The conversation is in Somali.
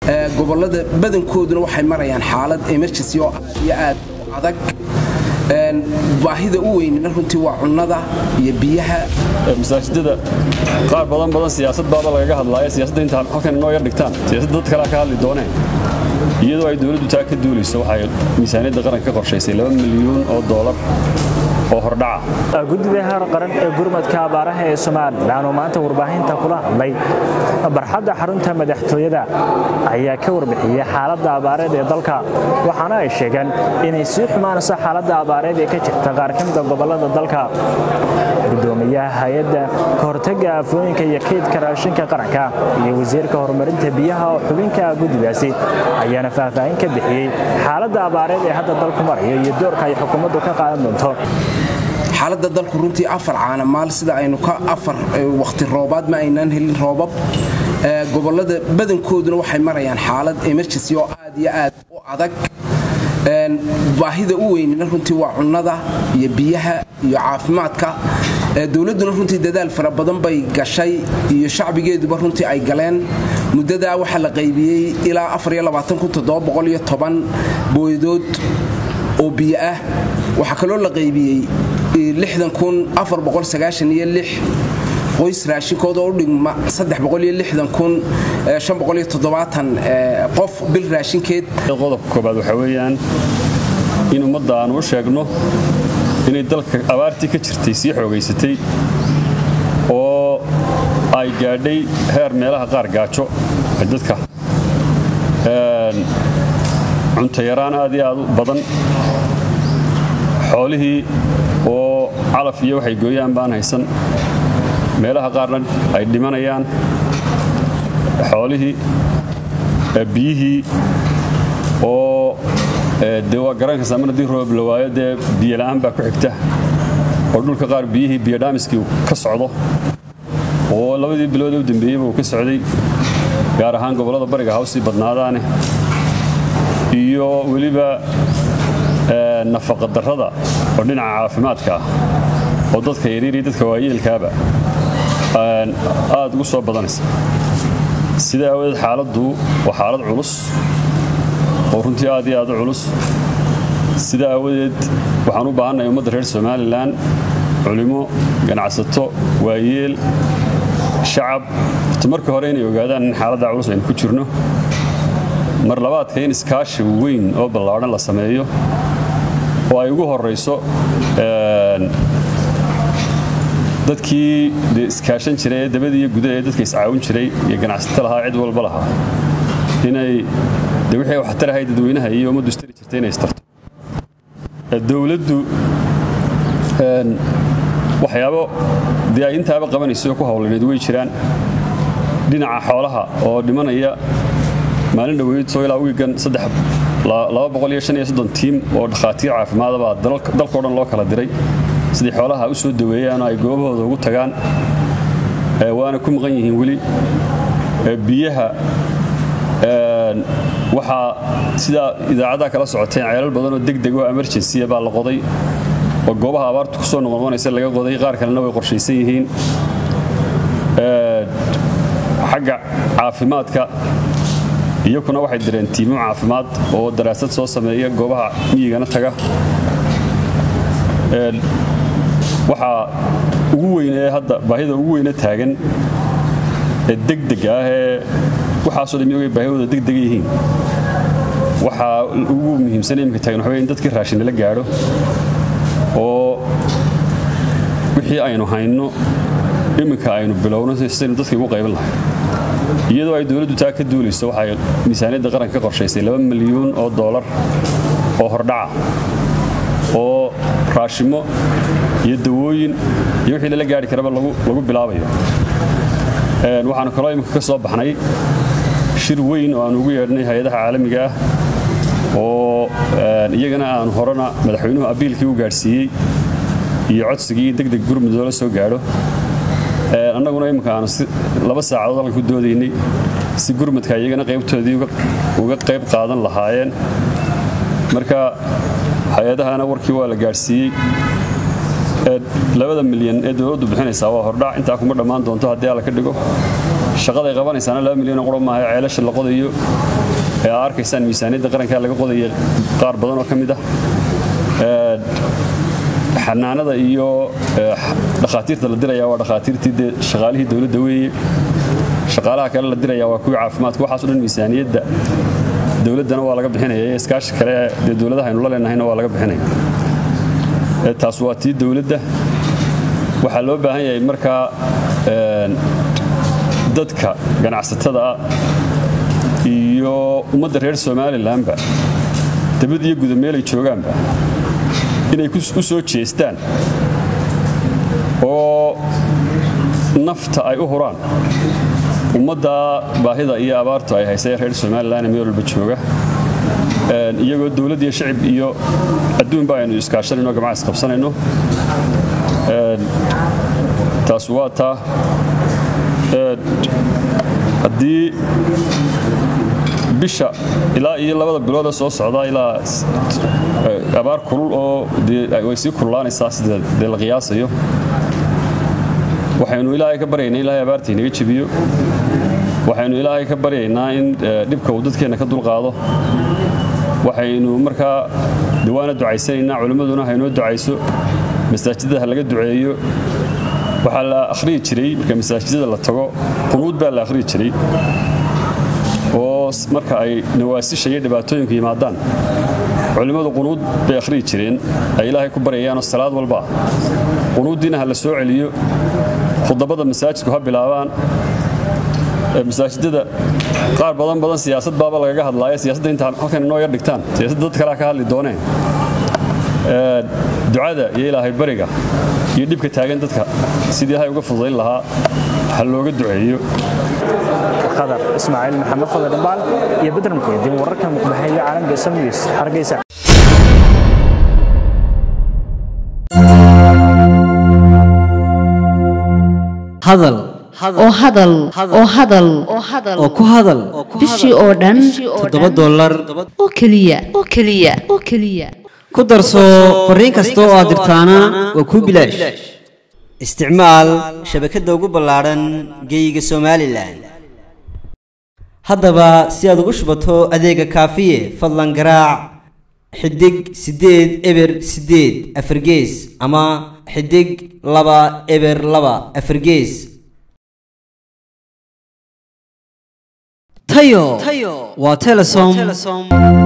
gobolada badankooduna waxay marayaan xaalad emergency oo aad iyo aad u adag baahida u weynina runtii waa cunnada iyo biyaha masaajidada qaar badan badan siyaasad baaba lagaga hadlaaya siyaasadda inta halkan inoo yar dhigtaan siyaasadda dad kalea ka hadli dooneen iyadoo ay dowladdu taa ka duulayso waxay miisaaniyadda qaranka ka qorshaysay laba milyuun oo doolar oo hordhaca guddiga heer qaran ee gurmadka abaaraha ee somalilan oo maanta warbaahinta kula hadlay barxadda xarunta madaxtooyada ayaa ka warbixiyey xaaladda abaareed ee dalka waxaana ay sheegeen inay sii xumaanayso xaaladda abaareed ee ka jirta qaar ka mida gobollada dalka gudoomiyaha hay-adda kahortagga aafooyinka iyo kaydka raashinka qaranka iyo wasiirka horumarinta biyaha oo xubinka guddigaasi ayaana faahfaahin ka bixiyey xaaladda abaareed ee hadda dalku marayo iyo doorka ay xukuumaddu ka qaadan doonto xaaladda dalku runtii afar caanamaal sida aynu ka afar wakhti roobaad ma aynaan helin roobab gobolada badankooduna waxay marayaan xaalad emergency oo aad iyo aad u adag baahida u weynina runtii waa cunnada iyo biyaha iyo caafimaadka dowladduna runtii dadaal fara badan bay gashay iyo shacbigeeduba runtii ay galeen muddadaa waxaa la qaybiyey ilaa booyadood oo biyo ah waxaa kaloo la qaybiyey qoys raashinkooda u dhigma qof bil raashinkeed qodobka koobaad waxaa weeyaan in ummadda aanu u sheegno inay dalka abaartii ka jirtay sii xoogaysatay oo ay gaadhay heer meelaha qaar gaajo ay dadka cuntayaraan aad iyo aad u badan xoolihii oo calaf iyo waxay gooyaan baan haysan meelaha qaarna ay dhimanayaan xoolihii biyihii oo dee waa garankaysaa mar haddii roob la waayo dee biyola'aan baa ku xigta oo dhulka qaar biyihii biyodhaamiskii ka socdo oo labadii bilood u dambeeyeyba uu ka socday gaar ahaan gobollada bariga hawsii badnaadaane iyo weliba nafaqadarrada oo dhinaca caafimaadka ah oo dadka yaryariyo dadka waayeelkaaba aad ugu soo badanaysa sidaa aawadeed xaaladdu waa xaalad culus oo runtii aad iyo aad u culus sidaa aawadeed waxaan u baahannahay ummadda reer somalilan culimo ganacsato waayeel shacab horta marka hore inay ogaadaan in xaaladdaa culus aynu ku jirno mar labaadka in iskaashi weyn oo ballaadhan la sameeyo oo ay ugu horayso dadkii de iskaashan jiray ee dabadii iyo gudaha ee dadka iscaawin jiray iyo ganacsato lahaa cid walba lahaa inay de wixii waxtarahay dadweynaha iyo ummaddu istari jirtay inay istarto dowladdu waxyaabo dee ay intaaba qabanayso oo ku hawlaneed way jiraan dhinaca xoolaha oo dhimanaya maalin dhoweyd soo ilaa wiigan tiim oo dhakhaatiir caafimaadabaa dalkao dhan loo kala diray sidii xoolaha u soo daweeyaan oo ay goobahooda ugu tagaan waana ku maqan yihiin weli biyaha waxaa sidaa idaacadaha kala socoteen ceelal badan oo degdeg oo emergensiya baa la qoday oo goobaha abaartu kusoo noqnoqonaysa laga qoday qaar kalena way qorshaysan yihiin xagga caafimaadka iyakuna waxay direen tiimo caafimaad oo daraasad soo sameeya goobaha miyigana taga waxaa ugu weynee hadda baahida ugu weyne taagan ee degdega ah ee waxaasoo dhan iyagoo baahidooda degdega yihiin waxaa ugu muhiimsan iminka taagan waxa wey in dadkii raashin lala gaadho oo wixii aynu hayno iminka aynu bilowno sidaynu dadkii ugu qaybin lahay iyadoo ay dowladdu taa ka duulayso waxay miisaaniyadda qaranka ka qorshaysay laba milyuun oo doolar oo hordhaca oo raashimo iyo dawooyin iyo wixii lala gaari karaba lagu bilaabayo waxaanu kaloo imika ka soo baxnay shir weyn oo aanu ugu yeedhnay hay-adaha caalamiga ah oo iyagana aanu horena madaxweynuhu abiilkii u gaadhsiiyey iyo codsigii degdeg gurmud loola soo gaadho annaguna imika aanu laba saacadood halkan ku doodaynay si gurmadka iyagana qaybtoodii uga qayb qaadan lahaayeen marka hay-adahana warkii waa la gaadhsiiyey labada milyan ee dowladdu bixinaysaa waa hordhac intaa kuma dhammaan doonto haddii alla ka dhigo shaqaday qabanaysaana laba milyan oo qura maaha ceelasha la qodayo ee aa arkaysaan miisaaniyadda qaranka laga qodaya qaar badan oo ka mid ah xanaanada iyo dhakhaatiirta la diraya waa dhakhaatiirtii dee shaqaalihii dowladda weeye shaqaalaha kale la diraya waa kuwii caafimaadka waxaaso dhan miisaaniyadda dowladdana waa laga bixinaya iyo iskaashi kale dee dowladaha aynu la leenahayna waa laga bixinaya taas waa tii dowladda waxaa loo baahan yahay markaa dadka ganacsatada ah iyo ummadda reer somalilanba dabad iyo guda meelay joogaanba inay u soo jeestaan oo nafta ay u huraan ummadda baahida iyo abaartu ay haysa ee reer somalilan meel walba jooga iyagoo dowladd iyo shacib iyo adduunba aynu iskaashanayno gamca isqabsanayno taas waa taa haddii bisha ilaa iyo labada biloodee soo socda ilaa abaar kulul oo way sii kululaanaysaa sida dee la qiyaasayo waxaynu ilaahay ka baryaynaa ilaahay abaarta inaga jebiyo waxaynu ilaahay ka baryaynaa in dhibka uu dadkeenna ka dulqaado waxaynu markaa dawaana ducaysanaynaa culimmaduna haynoo ducayso masaajidada ha laga duceeyo waxaa la akhriyi jiray marka masaajidada la tago qunuud baa la akhriyi jiray oo marka ay nawaasisha iyo dhibaatooyinku yimaadaan culimmadu qunuud bay akhriyi jireen ay ilaahay ku baryayaanoo salaad walba qunuuddiina ha la soo celiyo khudabada masaajidku ha bilaabaan masaajidada qaar badan badan siyaasad baaba lagaga hadlaaya siyaasadda inta halkan inoo yar dhigtaan siyaasadda dad kalea ka hadli dooneen ducada iyo ilaahay bariga iyo dhibka taagan dadka sidii ilaahay uga fududayn lahaa ha looga duceeyo qadar ismaaciil maxamed fadar dhambaal iyo bedran kuydin wararka muqbaxeeya caalamka samnews hargeysa hadal oo hadal oo hadal oo ku hadal bishii oo dhan toddoba dollar oo keliya oo keliya oo keliya ku darso fariin kasta oo aad dirtaana waa kuu bilaash isticmaal shabakadda ugu ballaadhan geeyiga somalilan haddaba si aad ugu shubato adeega kaafiye fadlan garaac xidig siddeed eber siddeed afargees ama xidig laba eber laba afargees tayo waa telesom